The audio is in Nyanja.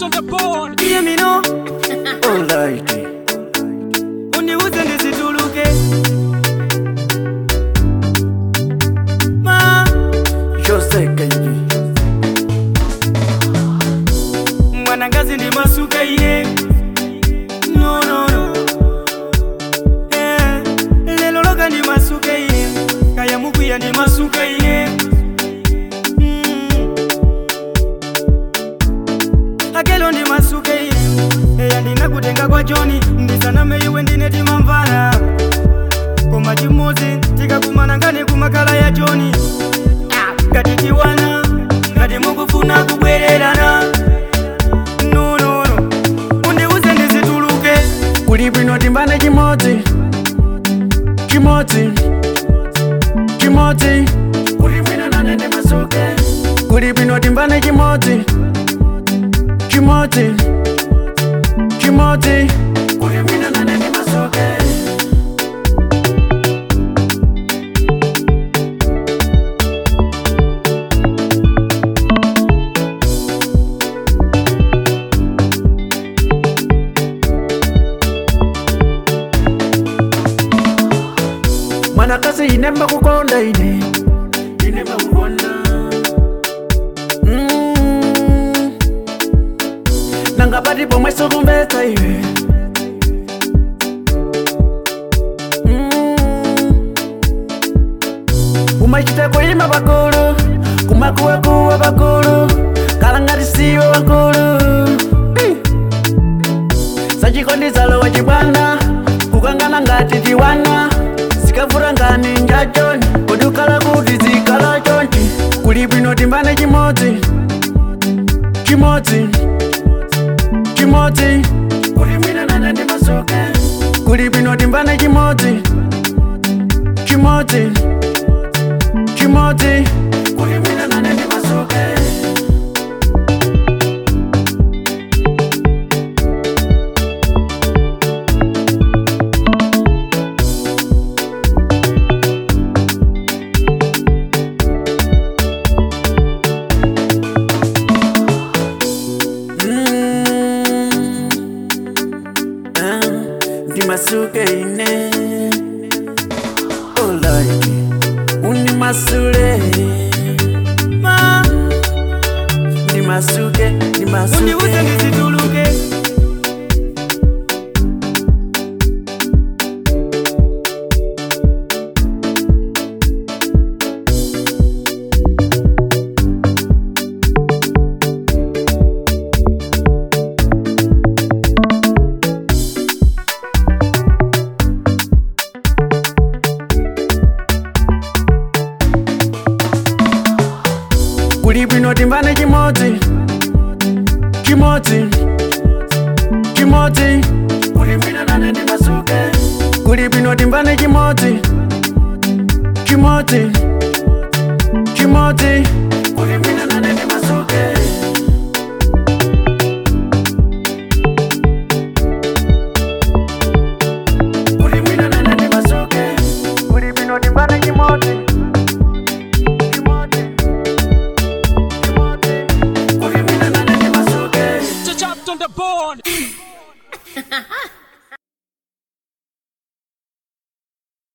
on the board. Hear me now, Alright. uniuze nisituluke. Ma, Jose Kenji. mwanangazi ndi masuka iye. No, no, no. Eh, lelo loka ndi masuka iye. Kaya mukwiya ndi masuka iye. Mm. akelo ndi masuka iye. eya ndinakutenga kwa joni ndisaname iwe ndine timamvana koma chimodzi tikakumana ngani kumakala ya joni ngati tiwana ngati mukufuna kubwererana nonono undiuze ndizituluke Kuli bwino timbane chimodzi. Chimodzi. Chimodzi. Kuli bwino nane ndimasuke. Kuli bwino timbane chimodzi. Chimodzi. Chimodzi. Kuli bwino nane ndimasuke. mwanakazi ine makukonda ine ine makukonda Mm. nangapati pomwe sokumbetsa iwe Mm. umachita kuima pakulu kumakuwakuwa pakulu kalangati siwe wakulu Eh. sachikondizalo wachibwana kukangana ngati tiwana zikavura ngani njachoni kudukala kuti zikala chonchi kuli bwino timbane chimodzi chimodzi chimodzi kuli bwino nane ndimasuke kuli bwino timbane chimodzi chimodzi chimodzi kuli bwino nane ndimasuke ndimasuke ine Alright. unimasule ma ndimasuke undiuze ndimasuke ndizituluke kuli bwino timbane chimodzi chimodzi chimodzi kuli bwino nane ndimasuke kuli bwino timbane chimodzi chimodzi chimodzi kuli bwino nane ndimasuke kuli bwino nane ndimasuke kuli bwino timbane chimodzi